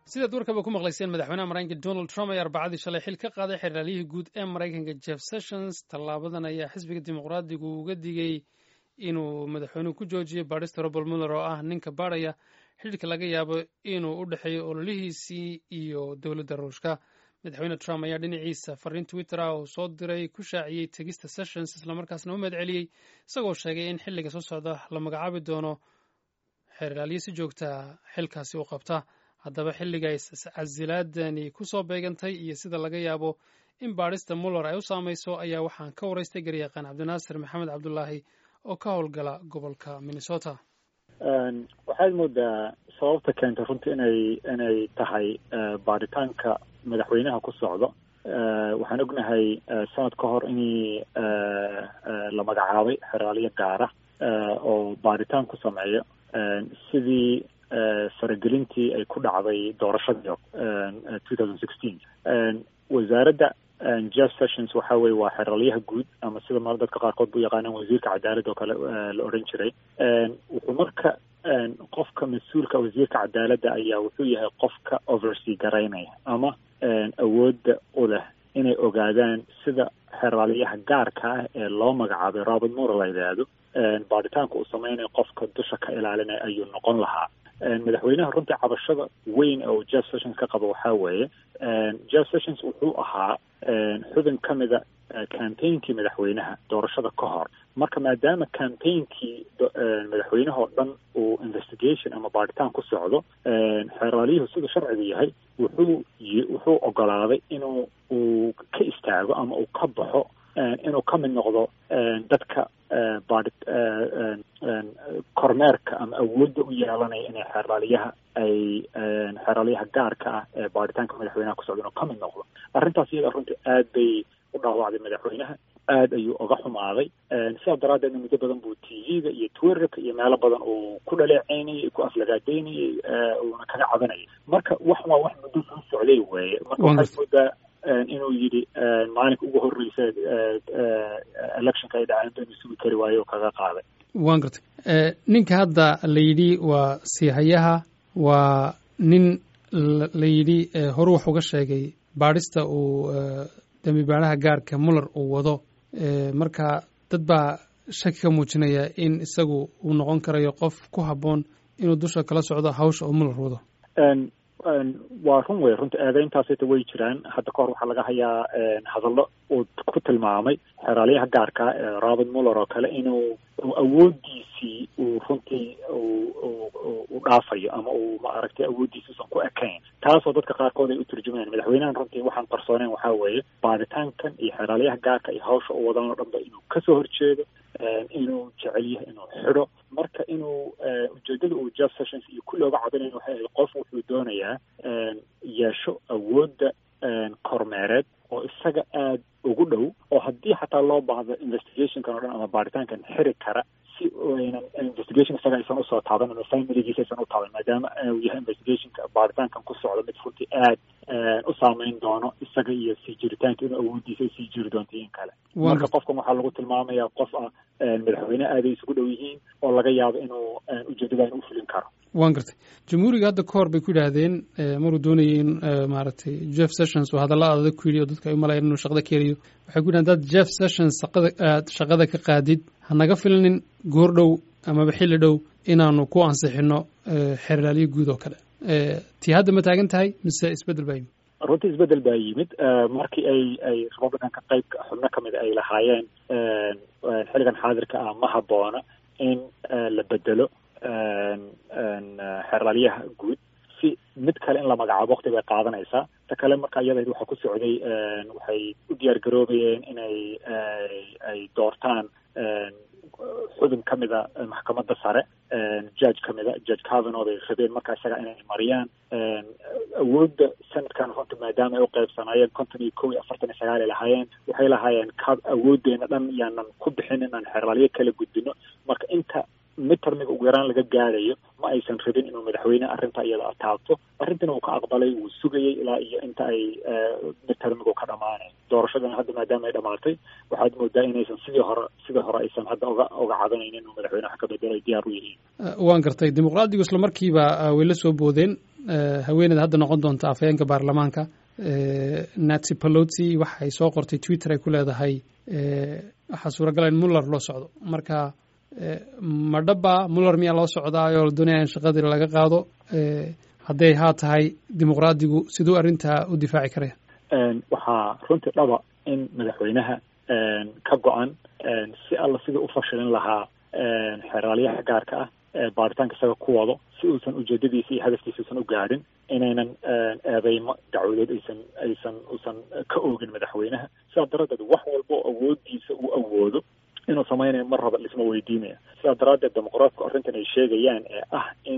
sidaad warkaba ku maqlayseen madaxweynaha maraykanka donald trump ayaa arbacadii shalay xil ka qaaday xeraalyihii guud ee maraykanka jeff sessions tallaabadan ayaa xisbiga dimuqraadigu uga digay inuu madaxweynuhu ku joojiyey baadhista robert muller oo ah ninka baadhaya xidhiirka laga yaabo inuu u dhexeeyo ololihiisii iyo dowladda ruushka madaxweyne trump ayaa dhinaciisa fariin twitter ah oo soo diray ku shaaciyey tegista sessions islamarkaasna u mahad celiyey isagoo sheegay in xilliga soo socda la magacaabi doono xeraalyo si joogta xilkaasi u qabta haddaba xilliga casilaadani ku soo beegantay iyo sida laga yaabo in baadhista muller ay u saamayso ayaa waxaan ka waraystay garyaqaan cabdinaasir maxamed cabdulaahi oo ka howlgala gobolka minnesota waxaad moodaa sababta keentay runtii inay inay tahay baadhitaanka madaxweynaha ku socdo waxaan ognahay sanad ka hor inii la magacaabay xeraalyo gaara oo baadhitaan ku sameeyo sidii faragelintii ay ku dhacday doorashadii two thousand sixteen wasaaradda jeff sessions waxa weye waa xeraalyaha guud ama sida ma dadka qaarkood bu yaqaanaan wasiirka cadaalad oo kale la odhan jiray wuxuu marka qofka mas-uulka wasiirka cadaaladda ayaa wuxuu yahay qofka oversea garaynaya ama awoodda u leh inay ogaadaan sida xeraalyaha gaarka ah ee loo magacaabay robert muller la yidhaahdo baadhitaanka uu sameynayo qofka dusha ka ilaalinaya ayuu noqon lahaa madaxweynaha runtii cabashada weyn oo jeff sessions ka qabo waxaa weeye jeff sessions wuxuu ahaa xubin ka mida campaignki madaxweynaha doorashada ka hor marka maadaama campaignki madaxweynahoo dhan uu investigation ama baadhitaan ku socdo xeraalyuhu siduu sharcigu yahay wuxuu wuxuu ogolaaday inuu uu ka istaago ama uu ka baxo inuu ka mid noqdo dadka baadhi kormeerka ama awoodda u yeelanaya inay xeraalyaha ay xeraalyaha gaarka ah ee baadhitaanka madaxweynaha ku socda inuu ka mid noqdo arrintaas iyada runtii aad bay u dhaawacday madaxweynaha aad ayuu oga xumaaday sidaa daraaddeedna muddo badan buu t v-ga iyo twitterka iyo meelo badan uu ku dhaleeceynayay ku aflagaadeynayay uuna kaga cabanayay marka wax waa wax muddo soo socday weeye marka waxaad moodaa inuu yidhi maalinka ugu horreysa electionka ay dhaceen inuu sugi kari waayo oo kaga qaaday waan gartay ninka hadda la yidhi waa siihayaha waa nin la yidhi horu wax uga sheegay baadhista uu dembi baadhaha gaarka muller uu wado marka dad baa shaki ka muujinaya in isagu uu noqon karayo qof ku habboon inuu dusha kala socdo hawsha uu muller wado waa run wey runta eedeyntaasita way jiraan hadda ka hor waxaa laga hayaa hadallo uu ku tilmaamay xeraalyaha gaarka ee robert muller oo kale inuu awooddiisii uu runtii u dhaafayo ama uu maaragtay awooddiisi usan ku ekayn taasoo dadka qaarkood ay u turjumayaan madaxweynahan runtii waxaan qarsooneen waxaa weeye baadhitaankan iyo xeraalyaha gaarka iyo hawsha u wadan oo dhanba inuu kasoo horjeedo inuu jecel yahay inuu xidho marka inuu ujeedada uu jeff sessions iyo kulli oga cabinayn waxay ahayd qof wuxuu doonayaa yeesho awoodda kormeereed oo isaga aad ugu dhow oo haddii xataa loo baahdo investigationkan o dhan ama baadhitaankan xiri kara si aynan investigation isaga aysan usoo taaban ama familigiisa aysan u taaban maadaama uu yahay investigationka baadhitaankan ku socdo mid runtii aad u saameyn doono isaga iyo sii jiritaanka inuu awooddiisa sii jiri doonto in kale marka qofkan waxaa lagu tilmaamayaa qof ah madaxweyne aaday isugu dhow yihiin oo laga yaabo inuu ujeedadan u fulin karo waan gartay jamhuuriga hadda ka hor bay ku yidhaahdeen maruu doonayay in maaragtay jeff sessions uu hadalla adag ku yidhi oo dadka ay u malayaan inuu shaqada ka heliyo waxay ku yidhahdeen dad jeff sessions shaqada aad shaqada ka qaadid hanaga filnin goor dhow amaba xilli dhow inaanu ku ansixino xeraalyo guud oo kale tii hadda ma taagan tahay mise isbeddel baa yimid runtii isbeddel baa yimid markii ay ay republicanka qaybka xubno ka mid ay lahaayeen xilligan xaadirka ah ma habboona in la bedelo xeraalyaha guud si mid kale in la magacaabo wakti bay qaadanaysaa ta kale marka iyada waxaa ku socday waxay u diyaar garoobayeen inay ay doortaan xubin ka mida maxkamadda sare judge ka mida judge cavano bay rabeen markaa isaga inay mariyaan awoodda sanadkan runta maadaama ay u qaybsanaayeen konton iyo kow iyo afartan iyo sagaal ay lahaayeen waxay lahaayeen ka awooddeena dhan yaanan ku bixin inaan xeraalyo kala gudbino marka inta midtermiga ugu yaraan laga gaarayo ma aysan rabin inuu madaxweyne arrinta iyada taabto arrintina uu ka aqbalay wuu sugayay ilaa iyo inta ay midtermigu ka dhamaanay doorashadana hadda maadaama ay dhamaatay waxaad moodaa inaysan sidii hore sidii hore aysan hadda oga oga cadanaynin inuu madaxweyne wax ka bedelo ay diyaar u yihiin waan gartay dimuqraadigu isla markiiba way la soo boodeen haweeneyda hadda noqon doonta afhayeenka baarlamaanka nancy pelosi waxay soo qortay twitter ay ku leedahay waxaa suuragala in muller loo socdo marka ma dhaba muller miyaa loo socdaayoo la doonaya in shaqadii laga qaado hadday haa tahay dimuqraadigu siduu arrintaa u difaaci karaya waxaa runtii dhaba in madaxweynaha ka go-an si alla sidii u fashilin lahaa xeraalyaha gaarka ah baaritaanka isaga ku wado si uusan ujeedadiisa iyo hadafkiisa usan u gaadhin inaynan eedeymo dacwadood aysan aysan usan ka oogin madaxweynaha sidaa daraaddeed wax walba oo awoodiisa uu awoodo inuu samaynayo mar raba lisma weydiinaya sidaa daraaddeed dimuqraatku arrintan ay sheegayaan ee ah in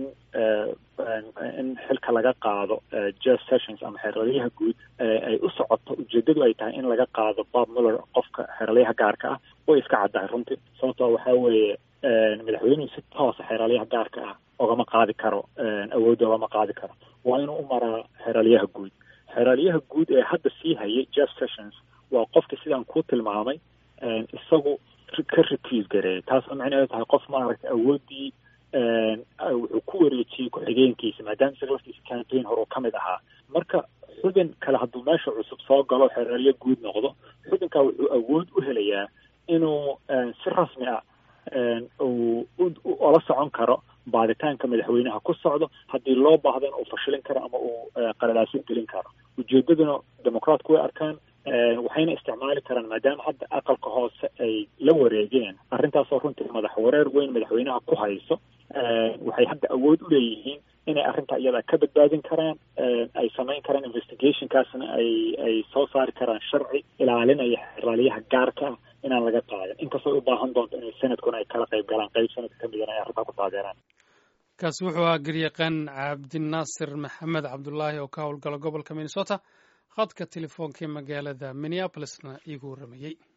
in xilka laga qaado jeff sessions ama xeralyaha guud ay u socoto ujeedadu ay tahay in laga qaado bob muller qofka xeralyaha gaarka ah way iska caddahay runtii sababtoo waxaa weeye madaxweynuhu si toosa xeraalyaha gaarka ah ogama qaadi karo awoodda ogama qaadi karo waa inuu u maraa xeraalyaha guud xeraalyaha guud ee hadda sii hayay jeff sessions waa qofkii sidaan ku tilmaamay isagu ka recuse gareeyay taasoo macnaheedu tahay qof maaragtay awooddii wuxuu ku wareejiyey ku-xigeenkiisa maadaama isaga laftiisa campaign hore uu ka mid ahaa marka xubin kale hadduu meesha cusub soo galo xeraalyo guud noqdo xubinkaa wuxuu awood u helayaa inuu si rasmi ah uu ola socon karo baaditaanka madaxweynaha ku socdo haddii loo baahdo in uu fashilin karo ama uu qalalaasin gelin karo ujeedaduna dimuqraatku way arkaan waxayna isticmaali karaan maadaama hadda aqalka hoose ay la wareegeen arrintaasoo runtii madax wareer weyn madaxweynaha ku hayso waxay hadda awood u leeyihiin inay arrinta iyada ka badbaadin karaan ay samayn karaan investigationkaasna ay ay soo saari karaan sharci ilaalinaya xeraalyaha gaarka ah inaan laga qaadin inkastoo u baahan doonto inay sanadkuna ay kala qayb galaan qayb sanadka ka midana ay arrintaa ku taageeraan kaasi wuxuu ahaa garyaqaan cabdinaasir maxamed cabdulaahi oo ka howlgala gobolka minnesota khadka telefoonka ee magaalada minneapolisna iigu warramayey